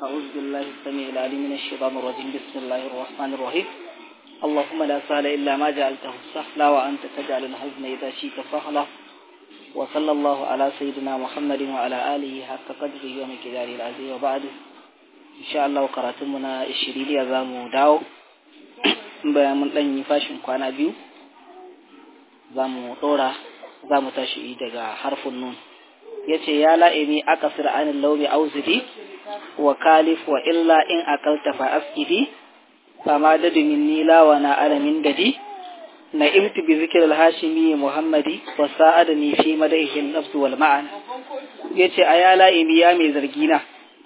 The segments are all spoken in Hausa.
أعوذ بالله السميع العليم من الشيطان الرجيم بسم الله الرحمن الرحيم اللهم لا سهل إلا ما جعلته سهلا وأنت تجعل الحزن إذا شئت سهلا وصلى الله على سيدنا محمد وعلى آله حق قدره ومقداره العظيم وبعد إن شاء الله قراتمنا الشريري أزامو داو bayan mun ɗan yi fashin kwana biyu za mu ɗora za mu tashi daga harfin nun ya ce ya la'imi aka sir anin laumi auzidi wa kalif wa illa in akalta fa asidi fama da dumin nila wa na alamin dadi na imti bi zikir alhashimi muhammadi wa sa'adani fi madaihin nafsu wal ma'an ya ce a ya la'imi ya mai zargina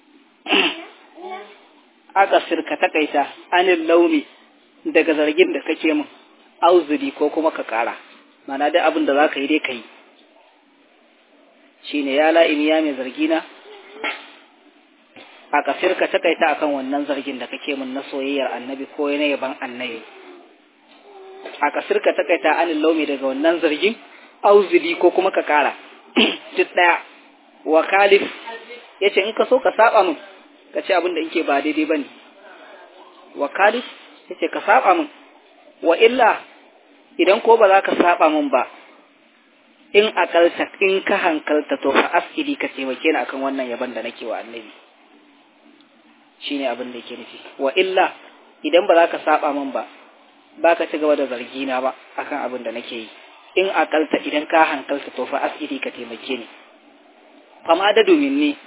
aka sir ka takaita anin laumi daga zargin da kake min auzuri ko kuma ka kara mana dai abin da za ka yi dai ka yi shi ne ya la'imi ya mai zargina a kasir ka takaita akan wannan zargin da kake min na soyayyar annabi ko na yaban annabi a kasir ka takaita anin laumi daga wannan zargin auzuri ko kuma ka kara duk daya wa kalif ya ce in ka so ka saba min ka ce abin da nke ba daidai ba ne wa kalif yace ka saba min wa illa idan ko ba za ka saba min ba in akalta in ka hankalta to fa asiri ka taimake ni akan wannan yaban da nake wa annabi shine abin da yake nufi wa illa idan ba za ka saba min ba ba ka ci gaba da zargi na ba akan abin da nake yi in akalta idan ka hankalta to fa asiri ka taimake ni fama da domin ni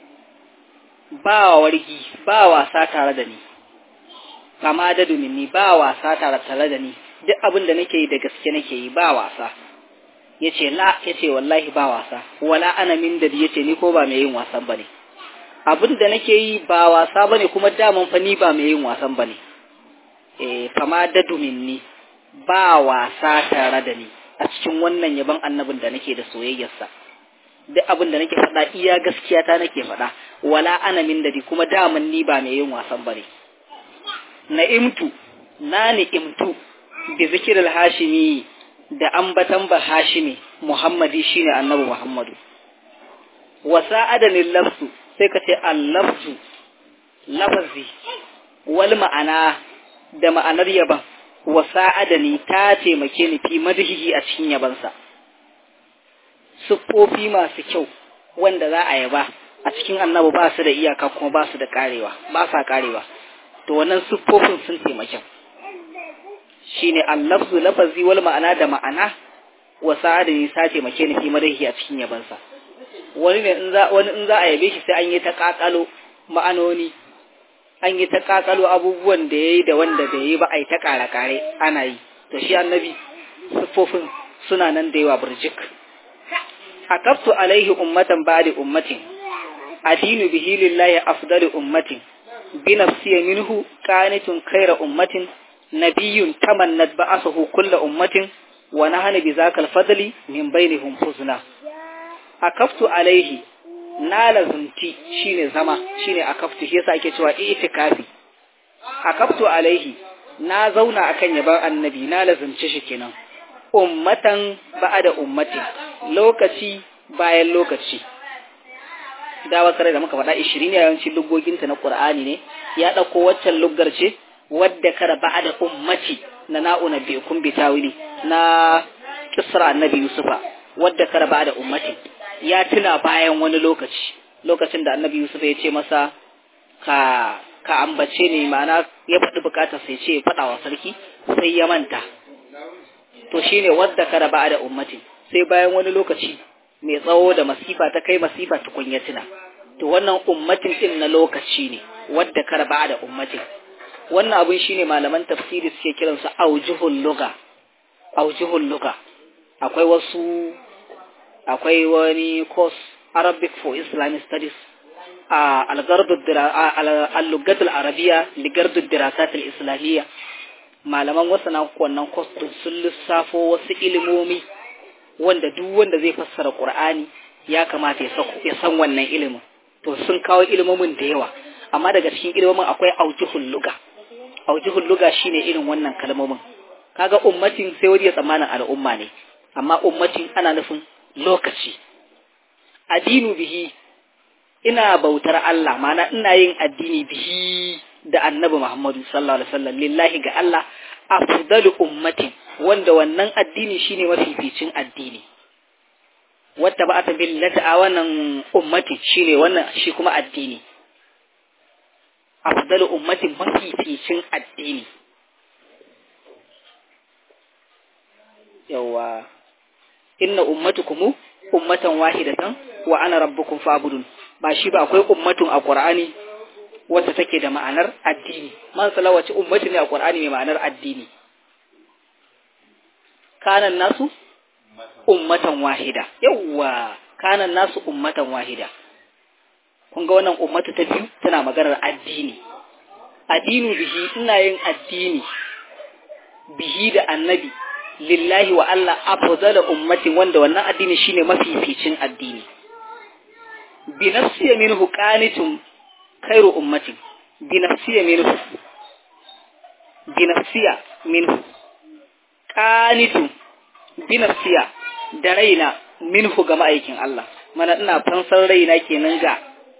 ba wargi ba wasa tare da ni kama da ni ba wasa tare tare da ni duk abin da nake yi da gaske nake yi ba wasa yace la yace wallahi ba wasa wala ana min da yace ni ko ba mai yin wasan bane abin da nake yi ba wasa bane kuma daman fa ni ba mai yin wasan bane eh kama da ni ba wasa tare da ni a cikin wannan yaban annabin da nake da soyayyarsa duk abin da nake faɗa iya gaskiya ta nake faɗa wala ana min da kuma daman ni ba mai yin wasan bane na'imtu na ni'imtu bi zikiril hashimi da ambatan ba hashimi muhammadi shine annabi muhammadu wa sa'adani lafsu sai ka ce allafzu lafazi wal ma'ana da ma'anar yaban wa sa'adani ta taimake ni fi madhihi a cikin yabansa siffofi masu kyau wanda za a yaba a cikin annabi ba su da iyaka kuma ba su da karewa ba sa karewa to wannan siffofin sun taimake shine allafzu lafazi wal ma'ana da ma'ana wa sa'adin sa taimake ni fi madahi a cikin yabansa wani ne in za wani in za a yabe shi sai an yi ta kakalo ma'anoni an yi ta kakalo abubuwan da yayi da wanda bai yi ba ai ta kare kare ana yi to shi annabi siffofin suna nan da yawa burjik akaftu alaihi ummatan ba'di ummatin adinu bihi lillahi afdalu ummatin بنفسي منه كانت خير أمة نبي تمنت بعثه كل أمة ونحن بذاك الفضل من بينهم فزنا أكفت عليه نال زنتي شين زما شين أكفت هي ake cewa itikafi akaftu alaihi na zauna akan yaban annabi na lazumci shi kenan ummatan ba'da ummati lokaci bayan lokaci dawa kare da muka faɗa ishirin ne yawancin lugoginta na ƙur'ani ne ya ɗauko waccan luggar ce wadda kara ba da ummati na na'una bi kun bi tawili na kisra annabi yusufa wadda kara ba da ummati ya tuna bayan wani lokaci lokacin da annabi yusufa ya ce masa ka ka ambace ne ma'ana ya faɗi bukatar sai ce faɗa wa sarki sai ya manta to shine wadda kara ba da ummati sai bayan wani lokaci mai tsawo da masifa ta kai masifa tukun ya tuna to wannan ummatin din na lokaci ne wadda karba da ummatin wannan abun shine malaman tafsiri suke kiran su aujuhul lugha aujuhul lugha akwai wasu akwai wani course Arabic for Islamic Studies a al-gardu al-lughat al-arabiyya li gardu dirasat al-islamiyya malaman wasu na wannan course sun lissafo wasu ilimomi wanda duk wanda zai fassara Qur'ani ya kamata ya san wannan ilimin to sun kawo ilimomin da yawa amma daga cikin ilimomin akwai aujuhul luga aujuhul luga shine irin wannan kalmomin kaga ummatin sai wani ya tsammanin al'umma ne amma ummatin ana nufin lokaci adinu bihi ina bautar Allah mana ina yin addini bihi da annabi Muhammadu sallallahu alaihi wasallam lillahi ga Allah afdalu ummatin wanda wannan addini shine mafificin addini wata ba ta billata a wannan ummatin shine wannan shi kuma addini afdalu ummatin mafificin addini yawa inna ummatukum ummatan wahidatan wa ana rabbukum fa'budun ba shi ba akwai ummatun a Qur'ani wacce take da ma'anar addini man salawaci ummati ne a Qur'ani mai ma'anar addini kanan nasu ummatan wahida yawa kanan nasu ummatan wahida kun ga wannan ummatu ta biyu tana maganar addini addinu bihi ina yin addini bihi da annabi lillahi wa Allah afdala ummati wanda wannan addini shine mafificin addini bi nafsiya minhu qanitun khairu ummati bi nafsiya minhu bi nafsiya minhu qanitun bi nafsiya da raina minhu ga ma'aikin Allah mana ina fansar raina kenan ga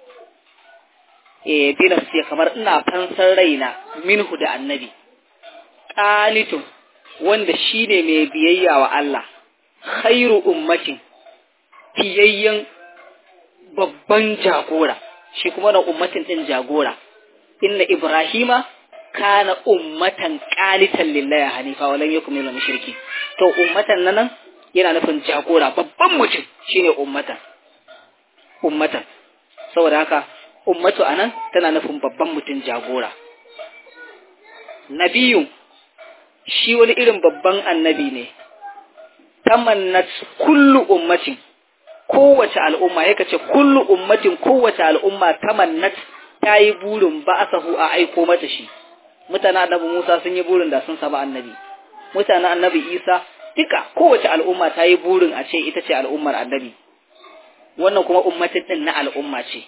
eh bi nafsiya kamar ina fansar raina minhu da annabi qanitun wanda shi ne mai biyayya wa Allah, khairu ummatin, fiyayyen babban jagora, shi kuma na ummatin ɗin jagora, inna Ibrahima kana ummatan ƙalitan lillahi hanifa walan yakum minal mushriki to ummatan nan yana nufin jagora babban mutum shine ummatan ummatan saboda haka ummatu anan tana nufin babban mutum jagora nabiyun shi wani irin babban annabi ne tamannat kullu ummatin kowace al'umma yake ce kullu ummatin kowace al'umma tamannat ta yi burin ba'asahu a aiko mata shi mutanen annabi Musa sun yi burin da sun samu annabi mutanen annabi Isa duka kowace al'umma ta yi burin a ce ita ce al'ummar annabi wannan kuma ummatin din na al'umma ce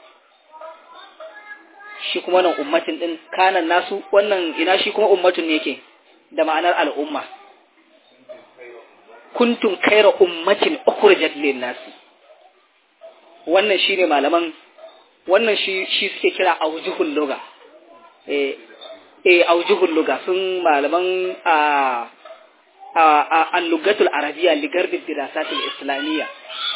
shi kuma nan ummatin din kanan nasu wannan ina shi kuma ummatun ne yake da ma'anar al'umma. Kuntun kaira ummatin ukhrijat lin nasi. Wannan shine malaman wannan shi shi suke kira aujuhul lugha. Eh eh aujuhul lugha sun malaman a a al-lugatul arabiyya li garbi dirasatil islamiyya.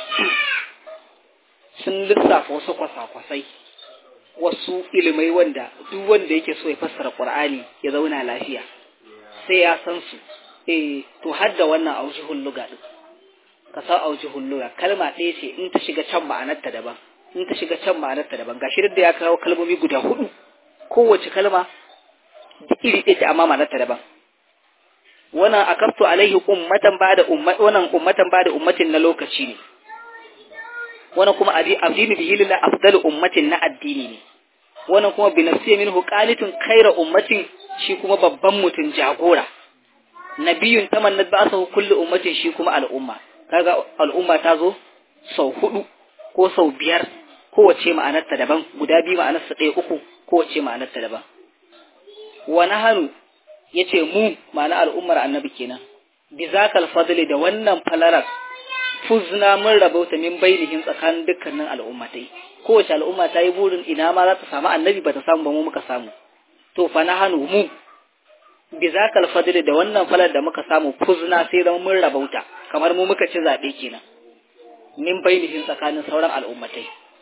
Sun lissafa wasu kwasa-kwasai wasu ilimai wanda duk wanda yake so ya fassara Qur'ani ya zauna lafiya. sai ya san su eh to har da wannan aujihul luga din ka san aujihul luga kalma ɗaya ce in ta shiga can ma'anar ta daban in ta shiga can ma'anar ta daban gashi da ya kawo kalmomi guda hudu kowace kalma iri ɗaya amma ma'anar ta daban wannan akaftu alaihi ummatan bada ummat wannan ummatan bada ummatin na lokaci ne wannan kuma addini bihi lillah afdalu ummatin na addini ne wannan kuma bi nafsiya minhu qalitun khayra ummatin shi kuma babban mutum jagora nabiyun tamannat ba'sahu kullu ummatin shi kuma al'umma kaga al'umma ta zo sau hudu ko sau biyar kowace ma'anarta daban guda biyu ma'anarsa ɗaya uku kowace ma'anarta daban wa nahanu yace mu ma'ana al'ummar annabi kenan bi zakal fadli da wannan falalar fuzna mun rabauta min bainihin tsakanin dukkanin al'ummatai kowace al'umma ta yi burin ina ma za ta samu annabi ba ta samu ba mu muka samu to fa na hannu mu bi zakal fadli da wannan falar da muka samu fuzna sai zama mun rabauta kamar mu muka ci zabe kenan min bainihin tsakanin sauran al'ummatai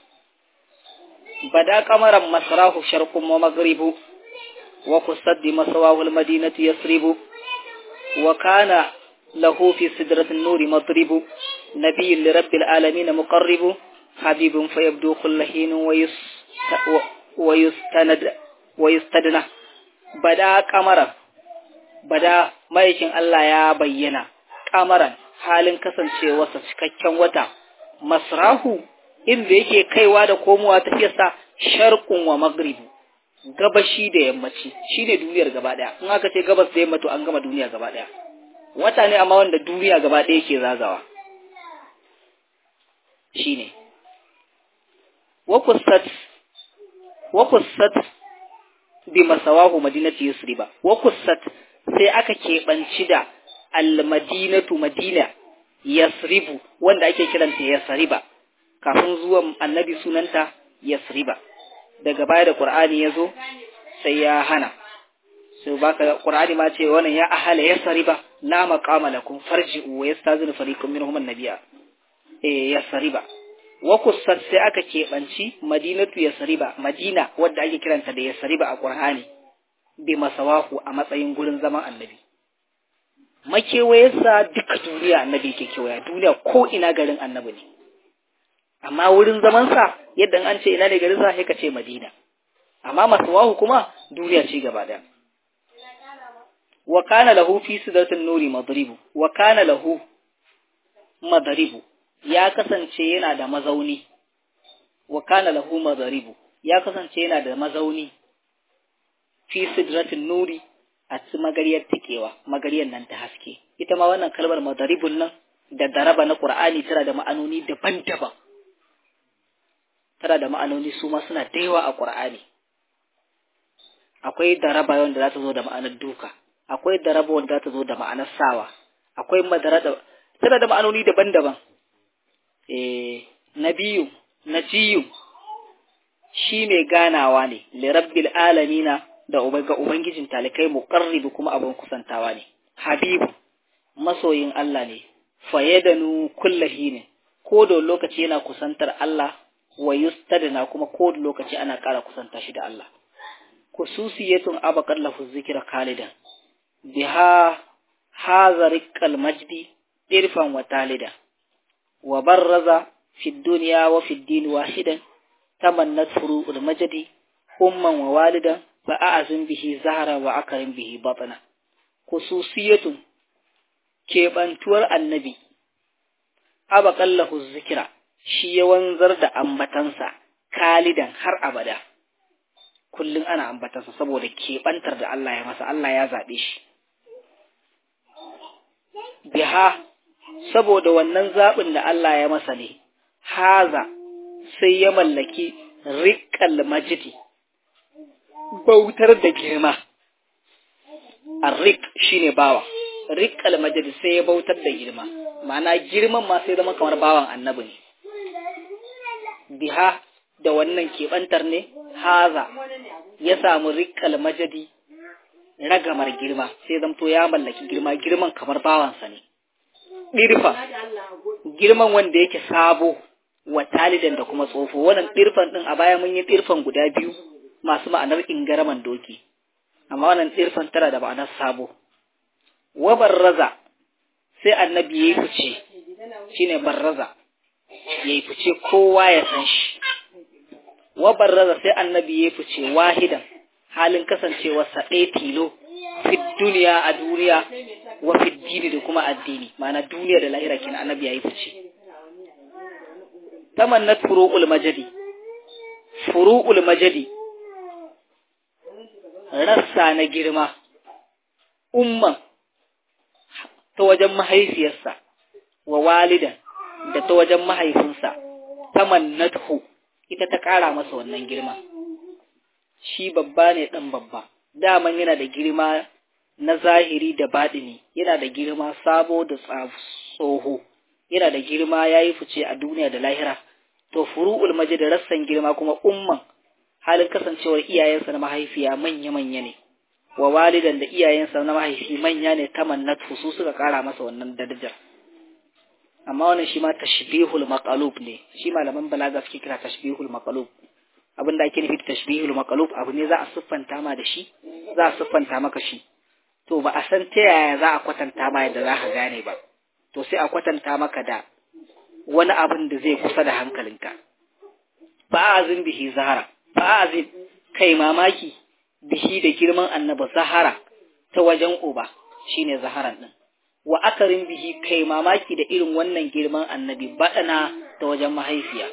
bada kamaran masrahu sharqun wa maghribu wa kusaddi masawahu almadinatu yasribu wa kana له في سدرة النور مضرب نبي لرب العالمين مقرب حبيب فيبدو كل حين ويس ويستند ويستدنى بدا قمرا بدا maikin Allah ya bayyana kamaran halin kasancewarsa cikakken wata masrahu inda yake kaiwa da komowa tafiyarsa sharqun wa maghribu gabashi da yammaci shine duniyar gaba daya in aka ce gabas da yamma to an gama duniya gaba daya wata ne amma wanda duniya gaba ɗaya ke zagawa shi ne wakusat bi masawahu madinati yusriba wakusat sai aka keɓanci da almadinatu madina yasribu wanda ake kiranta yasriba kafin zuwan annabi sunanta yasriba daga baya da qur'ani yazo sai ya hana so baka qur'ani ma ce wannan ya ahala yasriba la maqama lakum farji'u wa yastazinu fariqun minhum an-nabiyya eh yasriba wa kussat sai aka keɓanci madinatu yasriba madina wadda ake kiranta da yasriba a qur'ani bi masawahu a matsayin gurin zaman annabi makewayarsa duka duniya annabi ke kewaya duniya ko ina garin annabi ne amma wurin zamansa yadda an ce ina ne garin sa sai ka ce madina amma masawahu kuma duniya ce gaba daya wa kana lahu fi sidratin nuri madribu wa kana lahu madribu ya kasance yana da mazauni wa kana lahu madribu ya kasance yana da mazauni fi sidratin nuri a ci magariyar tikewa magariyar nan ta haske ita ma wannan kalmar madaribun nan da daraba na qur'ani tana da ma'anoni daban-daban tana da ma'anoni su ma suna da yawa a qur'ani akwai daraba wanda za ta zo da ma'anar duka akwai daraba wanda za ta zo da ma'anar sawa akwai madarada tana da ma'anoni daban-daban eh nabiyu najiyu shi mai ganawa ne li rabbil alamina da ga Ubangijin talikai muƙarribu kuma abin kusantawa ne, Habibu, masoyin Allah ne, fayyadanu kullahi ne, ko da lokaci yana kusantar Allah, wa yustadana kuma ko da lokaci ana ƙara kusanta shi da Allah. Kususiyatun abakar lafu zikira khalidan, biha hazarikal majdi irfan wa talida, wa barraza fi duniya wa fi dini wahidan, tamannat furu'ul majdi, umman wa walidan, fa'azin bihi zahara wa akarin bihi batana, khususiyatun keɓantuwar annabi, abaƙallahu zikira, shi ya wanzar da ambatansa, kalidan har abada, kullum ana ambatansa saboda keɓantar da Allah ya masa, Allah ya zaɓe shi. Biha, saboda wannan zaɓin da Allah ya masa ne, haza sai ya mallaki riƙal majidi. bautar da girma arrik shine bawa rik almajid sai ya bautar da girma ma'ana girman ma sai zama kamar bawan annabi ne biha da wannan keɓantar ne haza ya samu rik almajidi ragamar girma sai zamto ya mallaki girma girman kamar bawansa ne ɗirfa girman wanda yake sabo wa talidan da kuma tsofo wannan ɗirfan ɗin a baya mun yi ɗirfan guda biyu masu ma'anar ingaraman doki, amma wannan tsirfan tana da ma'anar sabo. Wa barraza sai annabi ya yi fice, shi ne barraza, ya yi fice kowa ya san shi. Wa barraza sai annabi ya yi fice wahidan halin kasancewarsa ɗaya tilo, fit duniya a duniya, wa fit dini da kuma addini, ma'ana duniya da lahira kina annabi ya yi fice. Tamannat furu'ul majadi, furu'ul majadi, rassa na girma, umman ta wajen mahaifiyarsa, wa walidan da ta wajen mahaifinsa, ta mannathu ita ta ƙara masa wannan girma. Shi babba ne ɗan babba, daman yana da girma na zahiri da baɗini, yana da girma sabo da tsoho, yana da girma ya yi fice a duniya da lahira, to furu'ul maji da rassan girma kuma umman halin kasancewar iyayensa na mahaifiya manya-manya ne, wa walidan da iyayensa na mahaifi manya ne ta mannatu su suka kara masa wannan darajar. Amma wannan shi ma tashbihul maqalub ne, shi malaman balaga suke kira tashbihul maqalub. Abin da ake nufi da tashbihul maqalub abu ne za a siffanta ma da shi, za a siffanta maka shi. To ba a san ta yaya za a kwatanta ma yadda za ka gane ba. To sai a kwatanta maka da wani abin da zai kusa da hankalinka. Ba'azin bihi zahara. fa'azin kai mamaki bishi da girman annaba zahara ta wajen uba shine zaharan din wa akarin bihi kai mamaki da irin wannan girman annabi baɗana ta wajen mahaifiya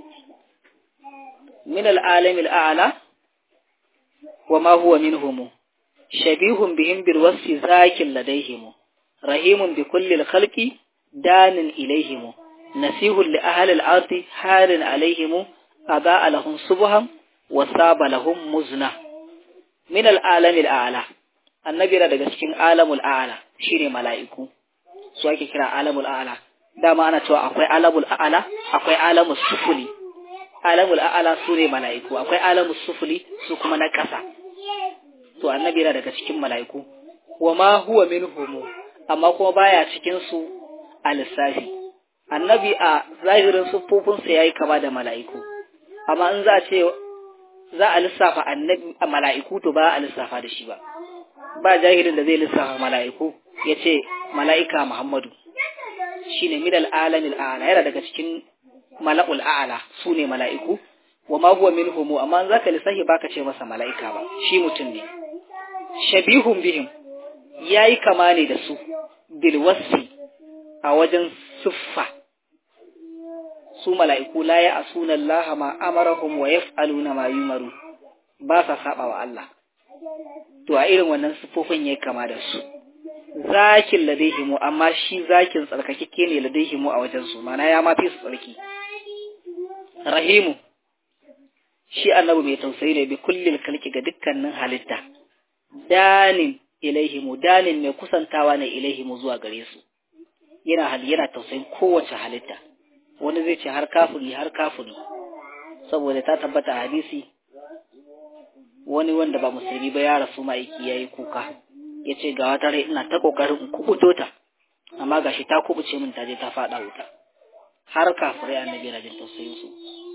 min al'alami al'ala wa ma huwa minhum shabihun bihim bil wasfi zakin ladaihim rahimun bi kulli al-khalqi danin ilaihim nasihun li ahli al-ardi halin alaihim أضاء لهم صبحا وصاب لهم مزنا من العالم الأعلى annabi yana daga cikin alamul a'ala shine mala'iku su ake kira alamul a'ala dama ana cewa akwai alamul a'ala akwai alamul sufuli alamul a'ala su ne mala'iku akwai alamul sufuli su kuma na ƙasa to annabi yana daga cikin mala'iku wa ma huwa minhum amma kuma baya cikin su a lissafi annabi a zahirin siffofinsa yayi kama da mala'iku amma in za a ce za a lissafa annabi a mala'iku to ba a lissafa da shi ba ba jahilin da zai lissafa mala'iku ya ce mala'ika Muhammadu shi ne midal alamil a'ala yana daga cikin mala'ul a'ala su ne mala'iku wa ma huwa min homo amma za ka lissafi ba ka ce masa mala'ika ba shi mutum ne shabihun bihim ya yi kama ne da su bilwasfi a wajen siffa su mala'iku la ya asuna Allah ma amarahum wa yaf'aluna ma yumaru ba sa saba wa Allah to a irin wannan sifofin yayi kama da su zakin ladaihimu amma shi zakin tsarkakeke ne ladaihimu a wajen su mana ya mafi su tsarki rahimu shi annabi mai tausayi ne bi kullil kalki ga dukkanin halitta danin ilaihimu danin mai kusantawa ne ilaihimu zuwa gare su yana hali yana tausayin kowace halitta wani zai ce har kafiri har kafiri saboda ta tabbata a hadisi wani wanda ba musulmi ba ya rasu ma'aiki ya yi kuka ya ce ga wata rai ina ta ƙoƙarin in kubuto ta amma gashi ta kubuce min ta je ta faɗa wuta har kafirai annabi na jin tausayin su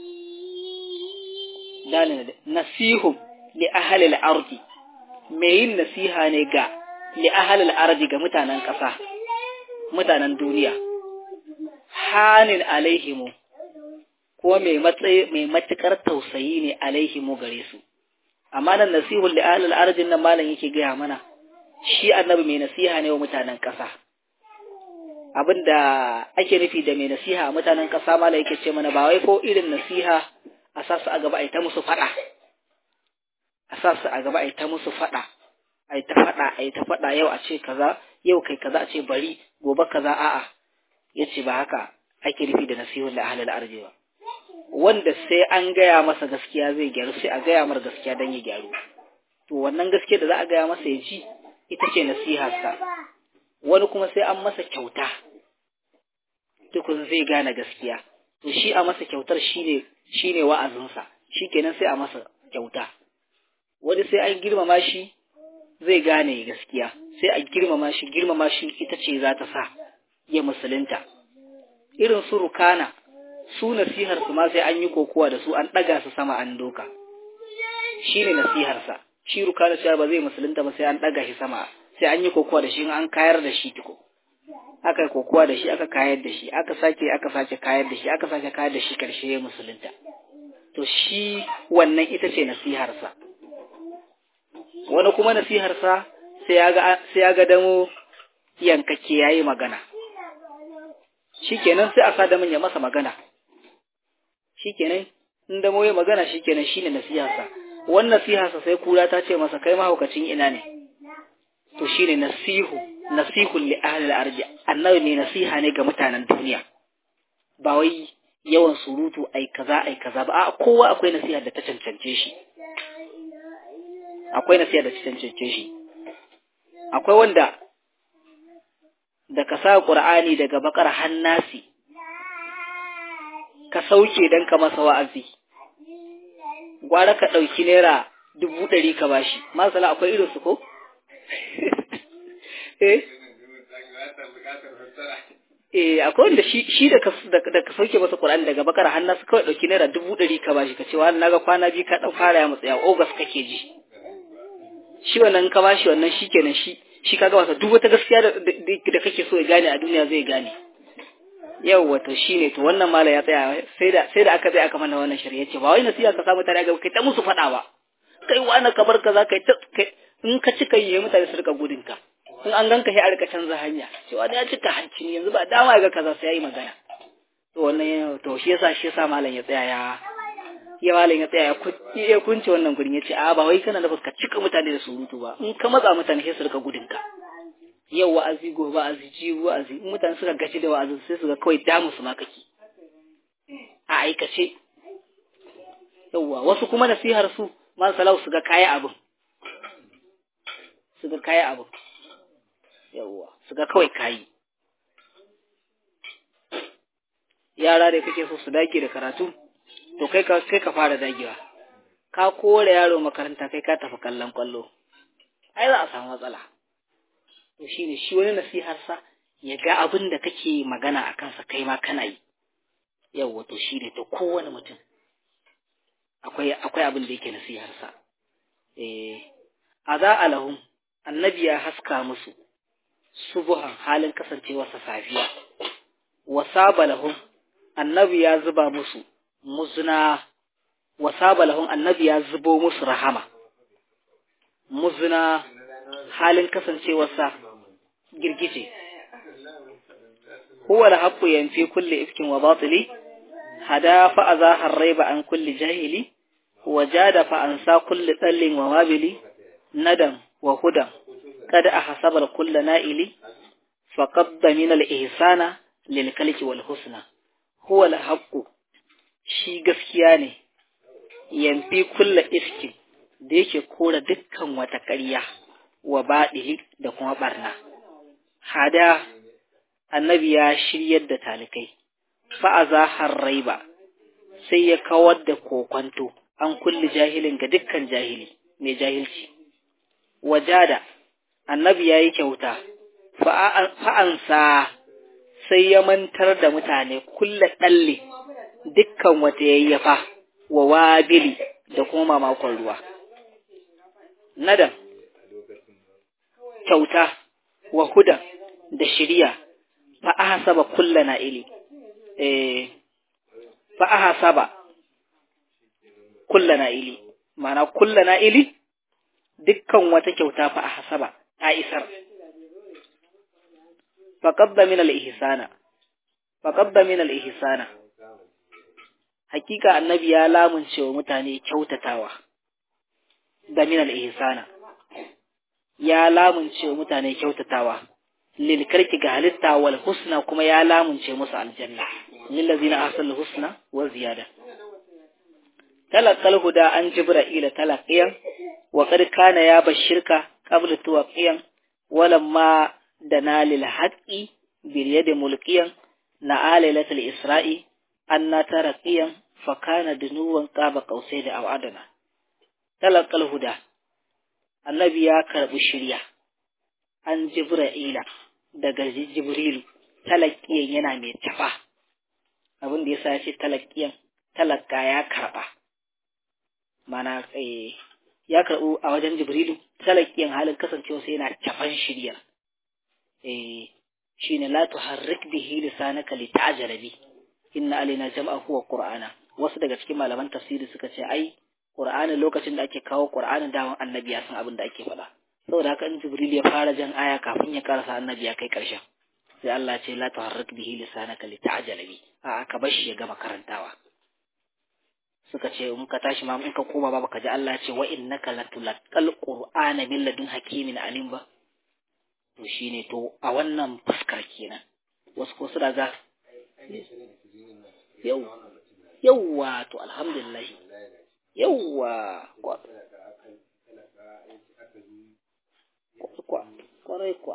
dalil nasihum li ahli al-ardi me yin nasiha ne ga li ahli al-ardi ga mutanen ƙasa mutanen duniya hanin alaihimu ko mai matsayi mai matukar tausayi ne alaihimu gare su amma nan nasihul li ahli al-ardi nan malam yake gaya mana shi annabi mai nasiha ne wa mutanen ƙasa abinda ake nufi da mai nasiha a mutanen ƙasa malam yake ce mana ba wai ko irin nasiha a sa su a gaba a ta musu faɗa a sa su a gaba a ta musu faɗa a ta faɗa a ta faɗa yau a ce kaza yau kai kaza a ce bari gobe kaza a'a ya ce ba haka ake nufi da nasihun da ahalal arzi ba wanda sai an gaya masa gaskiya zai gyaru sai a gaya mar gaskiya don ya gyaru to wannan gaskiya da za a gaya masa ya ji ita ce nasiharsa wani kuma sai an masa kyauta tukun zai gane gaskiya to shi a masa kyautar shine shine wa'azinsa shikenan sai a masa kyauta wani sai an girmama shi zai gane gaskiya sai a girmama shi girmama shi ita ce za ta sa ya musulunta irin su rukana su nasihar su ma sai an yi kokowa da su an ɗaga su sama an doka shi ne nasiharsa shi rukana cewa ba zai musulunta ba sai an ɗaga shi sama sai an yi kokowa da shi an kayar da shi tuko aka kokowa da shi aka kayar da shi aka sake aka sake kayar da shi aka sake kayar da shi karshe ya musulunta to shi wannan ita ce nasiharsa wani kuma nasiharsa sai ya ga sai ya ga damo yankake yayi magana shikenan sai a sa da ya masa magana shikenan in damo ya magana shikenan shine nasiharsa wannan nasiharsa sai kura ta ce masa kai mahaukacin ina ne to shine nasihu nasihun li ahli al-ardi annabi ne nasiha ne ga mutanen duniya ba wai yawan surutu ai kaza ai kaza ba a kowa akwai nasiha da ta cancance shi akwai nasiha da ta cancance shi akwai wanda da ka sa qur'ani daga bakar hannasi ka sauke dan ka masa wa'azi gwara ka ɗauki naira dubu ɗari ka bashi masala akwai irin su ko Eh, akwai wanda shi shi da ka da ka sauke masa Qur'ani daga bakara har nasu kawai dauki naira dubu ɗari ka bashi ka ce wa naga kwana biyu ka dan fara ya matsaya August kake ji shi wannan ka bashi wannan shikenan shi shi kaga wasa duk wata gaskiya da da kake so ya gane a duniya zai gane yau wato shine to wannan mala ya tsaya sai da sai da aka tsaya aka mana wannan shari'a ce ba wai nasiha ka samu tare ga kai ta musu faɗa ba kai wani kamar kaza kai ta in ka cika yi mutane su rika gudun ka in an ganka sai a rika canza hanya cewa da ya cika hanci yanzu ba dama ga kaza sai yayi magana to wannan to shi yasa shi yasa malam ya tsaya ya ya malam ya tsaya ya kunce wannan gurin yace a ba wai kana da ka cika mutane da surutu ba in ka matsa mutane sai su rika gudun ka yau wa'azi gobe wa'azi jibi wa'azi in mutane suka gaci da wa'azi sai su ga kawai damu su ma kake a aikace yauwa wasu kuma nasihar su man salau su ga kaya abin su ga kaya abin yawwa su ga kawai kayi yara da kake so su dage da karatu to kai ka kai ka fara dagewa ka kore yaro makaranta kai ka tafi kallon kwallo ai za a samu matsala to shine shi wani nasihar sa ya ga abin da kake magana a kansa kai ma kana yi yawwa to shi ne to kowane mutum akwai akwai abin da yake nasihar sa eh aza alahum annabi ya haska musu subuhan halin kasancewarsa safiya wasaba lahum annabi ya zuba musu muzna wasaba lahum annabi ya zubo musu rahama muzna halin kasancewarsa girgije huwa al-haqqu yanfi kulli ifkin wa batili hada fa azaha ar-rayba an kulli jahili wajada fa ansa kulli dallin wa wabili nadam wa hudan قد أحسب الكل نائلي فقد من الإحسان للكلك والحسنى هو الحق shi gaskiya ne yamfi kulla ifkin da yake kora dukkan wata ƙarya wa baɗili da kuma ɓarna. Hada annabi ya shiryar da talikai, fa'aza har raiba sai ya kawar da kokwanto an kulli jahilin ga dukkan jahili mai jahilci. Wajada annabi ya yi kyauta, fa'ansa sai ya mantar da mutane kulla ɗalle dukkan wata yayyafa wa wabili da kuma mamakon ruwa. Nadan, kyauta wa hudan da shirya fa'aha saba kulla na'ili, fa'aha saba kulla na'ili, mana kulla na'ili dukkan wata kyauta fa'aha saba. ta isar. Faƙabba min al'ihisana, faƙabba min al'ihisana, hakika annabi ya lamunce wa mutane kyautatawa da min al'ihisana, ya lamunce wa mutane kyautatawa, lilkarki ga halitta wal husna kuma ya lamunce musu aljanna, lillazina asal husna wa ziyada. Talakal huda an jibra'ila talaqiyan wa qad kana ya bashirka قبل توقيا ولما دنا للحق باليد ملقيا نعى ليلة الإسراء أن ترقيا فكان دنوا قاب قوسين أو أدنى تلقى الهدى النبي يا كرب الشريعة أن جبرائيل daga Jibrilu talakkiyan yana mai tafa abin da ya sa shi talakkiyan talakka ya karba mana ya karɓu a wajen Jibrilu talakiyan halin kasancewa sai yana tafan shirya eh shine la tuharrik bihi lisanaka lita'jala bi inna alaina jam'ahu wa qur'ana wasu daga cikin malaman tafsiri suka ce ai qur'ani lokacin da ake kawo qur'anin dawan annabi ya san abin da ake faɗa saboda haka in Jibril ya fara jan aya kafin ya karasa annabi ya kai ƙarshen sai Allah ce la tuharrik bihi lisanaka lita'jala bi a aka bar shi ya gama karantawa suka ce in ka tashi ma in ka koma ba baka ji Allah ce wa innaka latulqal qur'ana min ladun hakimin alim ba to shine to a wannan fuskar kenan wasu ko suna ga yau yauwa to alhamdulillah yauwa kwarai kwa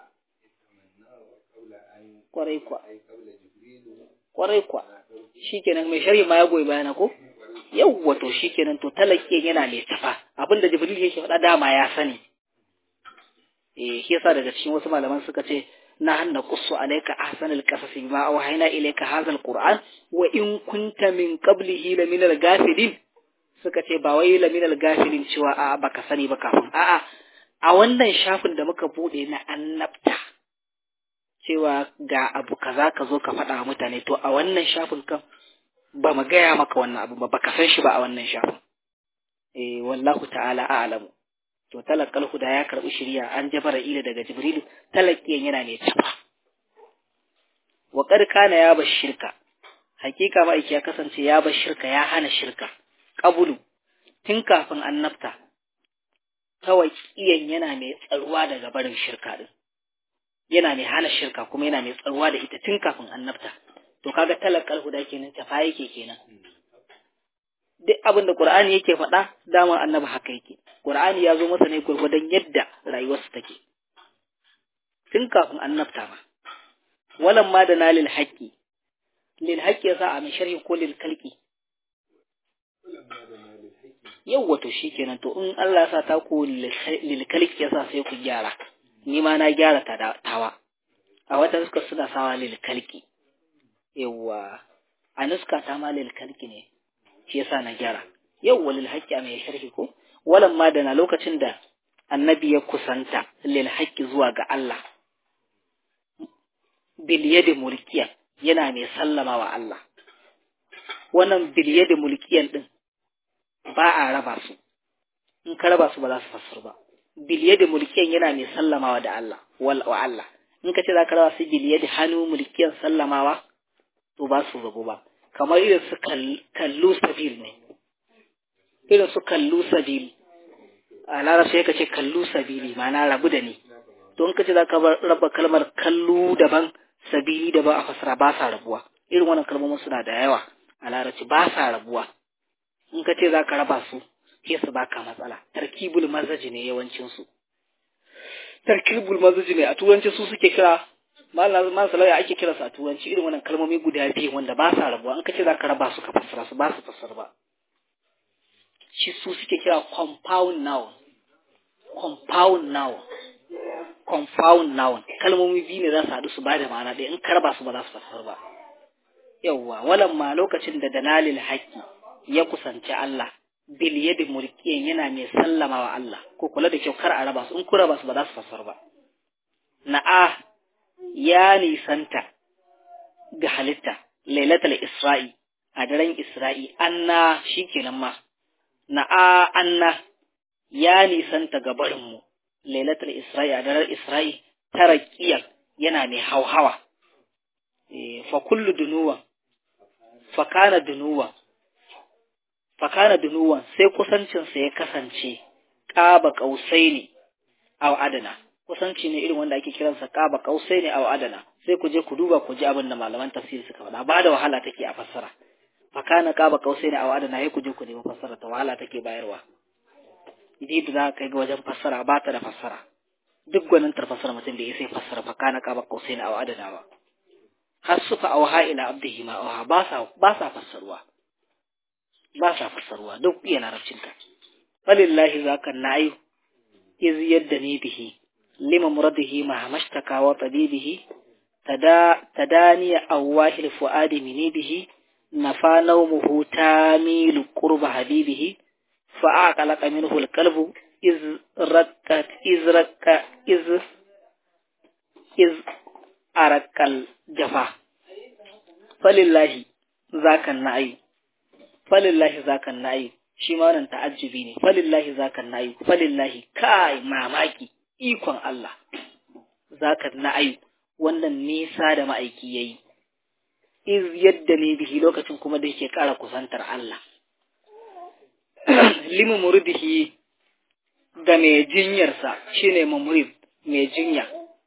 kwarai kwa kwarai kwa shikenan mai sharhi ma ya goyi bayana ko yawwa to shikenan to talakiyan yana mai tafa abinda jibril yake faɗa dama ya sani eh shi yasa daga cikin wasu malaman suka ce na hanna qussu alayka ahsanal qasas bima awhayna ilayka hadha alquran wa in kunta min qablihi la min alghafilin suka ce ba wai la min alghafilin cewa a baka sani ba kafin a'a a wannan shafin da muka bude na annabta cewa ga abu kaza ka zo ka faɗa wa mutane to a wannan shafin kan ba mu gaya maka wannan abu ba baka san shi ba a wannan shafin eh wallahu ta'ala a'lamu to talaqqal huda ya karbi shiriya an jabara ila daga jibrilu talaqqiyan yana mai tafa wa qad kana ya bashirka hakika ma ya kasance ya bashirka ya hana shirka qabulu tun kafin annabta tawaqiyan yana mai tsaruwa daga barin shirka din yana mai hana shirka kuma yana mai tsaruwa da ita tun kafin annabta to kaga talaqqal huda kenan tafa yake kenan duk abin da Qur'ani yake faɗa dama annabi haka yake Qur'ani ya zo masa ne gurgurdan yadda rayuwarsa take tun kafin annabta ma walan ma da nalil haqqi lil haqqi yasa a mai sharhi ko lil kalqi yau wato shikenan to in Allah sa ta ku lilkalik ya sa sai ku gyara ni ma na gyara ta tawa a wata nuska suna sawa lilkalki yawa a nuska ta ma lilkalki ne shi yasa na gyara yau walil haqqi a mai sharhi ko walan ma da na lokacin da annabi ya kusanta lil haqqi zuwa ga Allah bil yadi mulkiyan yana mai sallama wa Allah wannan bil yadi mulkiyan din ba a raba su in ka raba su ba za su fassar ba bil yadi mulkiyan yana mai sallamawa da Allah wal wa Allah in ka ce za ka raba su bil yadi hannu mulkiyan sallamawa to ba su rabu ba kamar irin su kallu sabil ne irin su kallu sabil a larabci ka ce kallu sabili ma'ana rabu da ni don ka ce za ka raba kalmar kallu daban sabili daban a fasara ba sa rabuwa irin wannan kalmomin suna da yawa a larabci ba sa rabuwa in ka ce za ka raba su sai su baka matsala tarkibul mazaji ne yawancin su tarkibul mazaji ne a turanci su suke kira malam salaya ake kira su a turanci irin wannan kalmomi guda biyu wanda ba sa rabuwa in ka ce za ka raba su ka fassara su ba su fassara ba shi su suke kira compound noun compound noun compound noun kalmomi biyu ne za su haɗu su ba da ma'ana ɗaya in ka raba su ba za su fassara ba yawwa walan ma lokacin da danalil haƙƙi ya kusanci Allah bil yadi mulkiyan yana mai sallama wa Allah ko kula da kyau kar a raba su in ku raba su ba za su fassara ba na'a ya nisanta ga halitta lailatul isra'i a daren isra'i anna shikenan ma na'a anna ya nisanta ga barinmu lailatul isra'i a daren isra'i tarakiyar yana mai hauhawa fa kullu dunuwan fa kana dunuwan fa kana dunuwan sai kusancinsa ya kasance ƙaba ƙausai ne aw adana kusanci ne irin wanda ake kiransa ƙaba ƙausai ne aw adana sai ku je ku duba ku ji abin da malaman tafsiri suka faɗa ba da wahala take a fassara fa kana ƙaba ƙausai ne aw adana sai ku je ku nemi fassara ta wahala take bayarwa idan da za ka ga wajen fassara ba ta da fassara duk gwanin fassara mutum da ya sai fassara fa kana ƙaba ƙausai ne aw adana ba har suka auha ila abdihi ma auha ba sa ba sa fassarwa ba sa fassarwa duk iya larabcinka falillahi zaka na'i iz yadda ni bihi lima muradihi ma mashtaka wa tabibihi tada tadaniya awahil fuadi mini bihi nafa nawmuhu tamilu qurba habibihi fa aqalaqa minhu alqalbu iz rakkat iz rakka iz iz arakal jafa falillahi zaka na'i falillahi zakan na'i shi ma wannan ta'ajjubi ne falillahi zakan na'i falillahi kai mamaki ikon Allah zakan na'i wannan nisa da ma'aiki yayi iz yadda ne bihi lokacin kuma da yake ƙara kusantar Allah limu murdihi ga mai jinyarsa shine mumurid mai jinya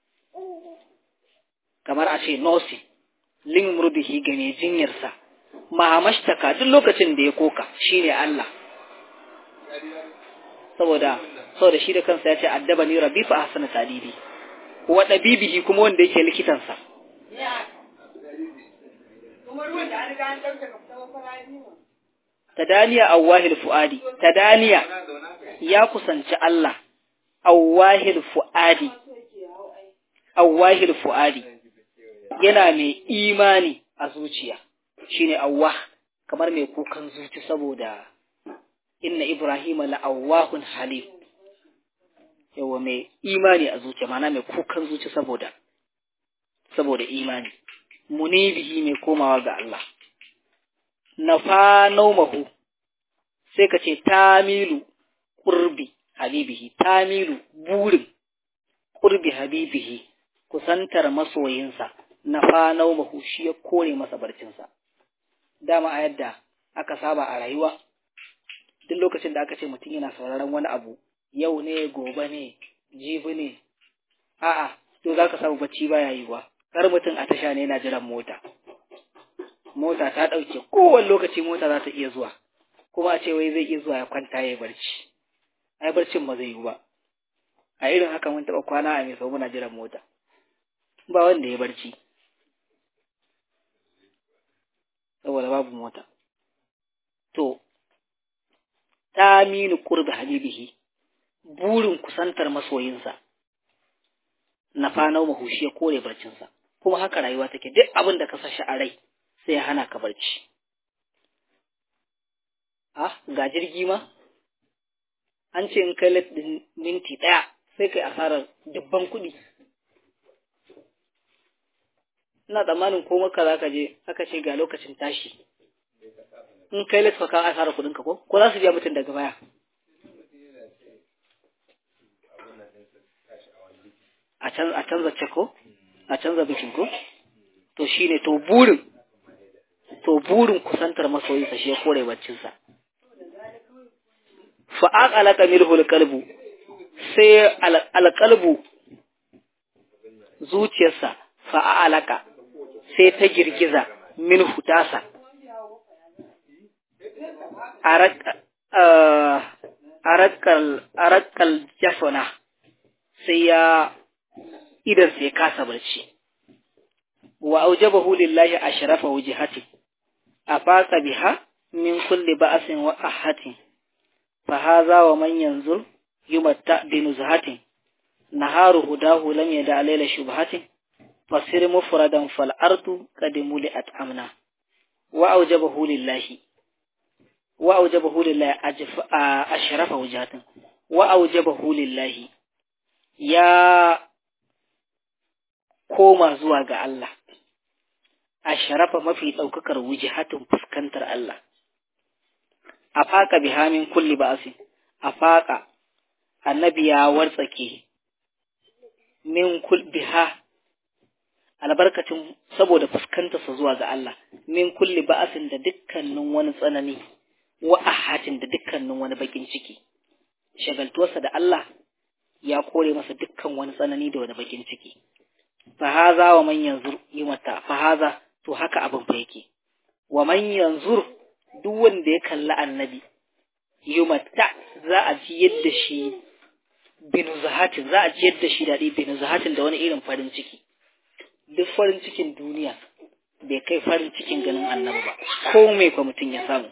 kamar a ce nosi limu murdihi ga mai jinyarsa mahamashtaka duk lokacin da ya koka shine Allah saboda saboda shi da kansa ya ce addaba ni rabbi fa ahsana tadibi wa dabibihi kuma wanda yake likitansa tadaniya awahil fuadi tadaniya ya kusanci Allah awahil fuadi awahil fuadi yana mai imani a zuciya shine awwah kamar mai kukan zuci saboda inna ibrahima la'awwahun halim yawa mai imani a zuciya mana mai kukan zuci saboda saboda imani munibihi mai komawa ga Allah nafa naumahu sai ka ce tamilu qurbi habibihi tamilu burin qurbi habibihi kusantar masoyinsa nafa naumahu shi ya kore masa barcinsa dama a yadda aka saba a rayuwa duk lokacin da aka ce mutum yana sauraron wani abu yau ne gobe ne jibi ne a'a to za ka samu bacci baya yiwa kar mutum a tasha ne yana jiran mota mota ta ɗauke kowane lokaci mota za ta iya zuwa kuma a ce wai zai iya zuwa ya kwanta ya barci ai barcin ba zai yiwu ba a irin haka mun taɓa kwana a mai sau muna jiran mota ba wanda ya barci saboda babu mota. To, taminu qurbi habibihi burin kusantar masoyinsa na fanau mahushi ya kore barcinsa kuma haka rayuwa take duk abin da ka sashi a rai sai ya hana ka barci ah ga jirgi ma an ce in kai din minti ɗaya sai kai asarar dubban kuɗi ina tsammanin ko maka za ka je aka ce ga lokacin tashi in kai lati ka asarar kuɗinka ko ko za su biya mutum daga baya a canza ce ko a canza bikin ko to shine to burin to burin kusantar masoyinsa shi ya kore baccinsa fa aqalaka milhu alqalbu sai alqalbu zuciyarsa fa aqalaka sai ta girgiza minhu tasa arakal arakal jafana sai ya idan sai kasa barci wa aujabahu lillahi ashrafa wujhati afaqa biha min kulli ba'sin wa ahatin fa hadha wa man yanzur yumatta bi nuzhatin naharu hudahu lam yada layla shubhatin fasir mufradan fal ardu qad muliat amna wa aujabahu lillahi wa aujabahu lillahi ashrafa wujhatin wa aujabahu lillahi ya koma zuwa ga Allah, a sharafa mafi ɗaukakar wujihatin fuskantar Allah, a faƙa bihamin kulli ba'asi, a faƙa annabi ya wartsake min kul biha albarkacin saboda fuskantarsa zuwa ga Allah, min kulli ba'asin da dukkanin wani tsanani, wa ahatin da dukkanin wani bakin ciki, shagaltuwarsa da Allah ya kore masa dukkan wani tsanani da wani bakin ciki. fahaza wa man yanzur yi mata fahaza to haka abin fa yake wa man yanzur duk wanda ya kalli annabi yi mata za a ji yadda shi binu zahatin za a ji yadda shi daɗi binu zahatin da wani irin farin ciki duk farin cikin duniya bai kai farin cikin ganin annabi ba ko mai kwa mutum ya samu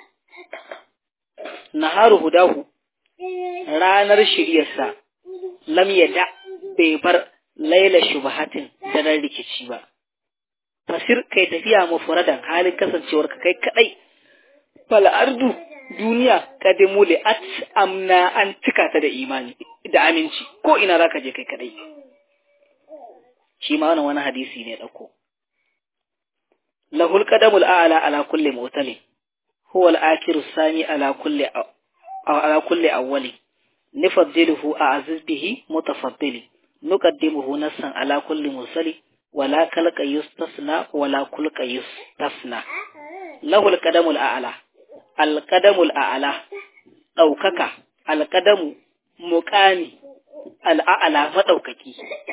naharu hudahu ranar shiryarsa lam yada bai bar laila shubhatin daren rikici ba fasir kai tafiya mufradan halin kasancewar ka kai kadai fal ardu duniya kadimu li at amna an cika ta da imani da aminci ko ina zaka je kai kadai shi ma wannan wani hadisi ne dauko lahul qadamul a'la ala kulli mutali huwa al-akiru sami ala kulli ala kulli awwali nifaddiluhu a'aziz bihi mutafaddili نقدمه نصا على كل مرسل ولا كلك يستثنى ولا كلك يستثنى له القدم الأعلى القدم الأعلى ɗaukaka alƙadamu muƙami al'a'ala maɗaukaki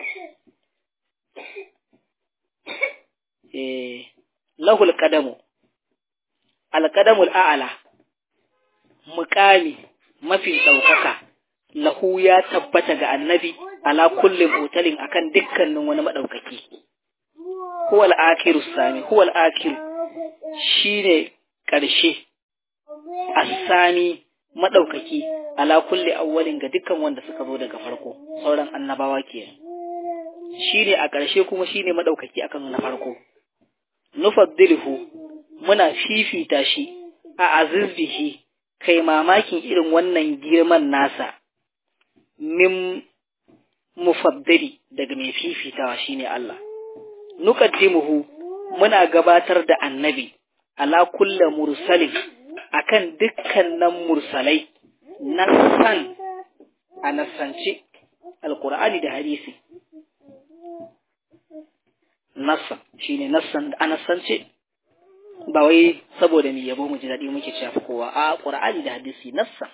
lahul ƙadamu alƙadamul a'ala muƙami mafi ɗaukaka lahu ya tabbata ga annabi ala kullum otalin akan dukkanin wani maɗaukaki. Huwal akiru sami, huwal akiru shi ne ƙarshe, asani maɗaukaki ala kulli awwalin ga dukkan wanda suka zo daga farko, sauran annabawa ke. Shi ne a ƙarshe kuma shi ne maɗaukaki akan na farko. Nufaddilhu muna fifita shi a azizbihi kai mamakin irin wannan girman nasa. Min mufaddali daga mai fifitawa shine Allah nuqaddimuhu muna gabatar da annabi ala kulli mursalin akan dukkanin mursalai nassan a nassance alqur'ani da hadisi nassan shine nassan a nassance ba wai saboda mu yabo mu ji daɗi muke cewa kowa a qur'ani da hadisi nassan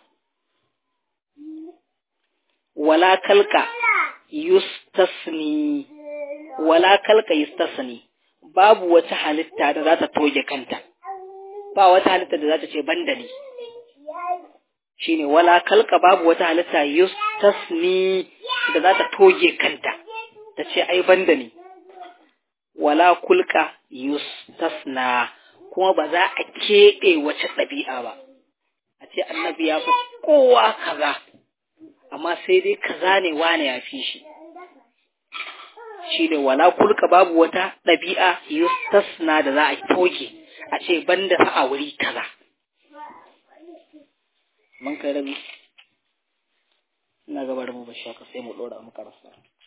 wala kalka yustasni wala kalka yustasni babu wata halitta da za ta toge kanta ba wata halitta da za ta ce bandali shine wala kalka babu wata halitta yustasni da za ta toge kanta ta ce ai bandali wala kulka yustasna kuma ba za a keɓe wace ɗabi'a ba a ce annabi ya fi kowa kaza amma sai dai kaza ne wane ya fi shi shi ne wala kulka babu wata ɗabi'a yustasna da za a toge a ce banda sa a wuri kaza mun kai rabi ina gabar mu ba shaka sai mu ɗora mu karasa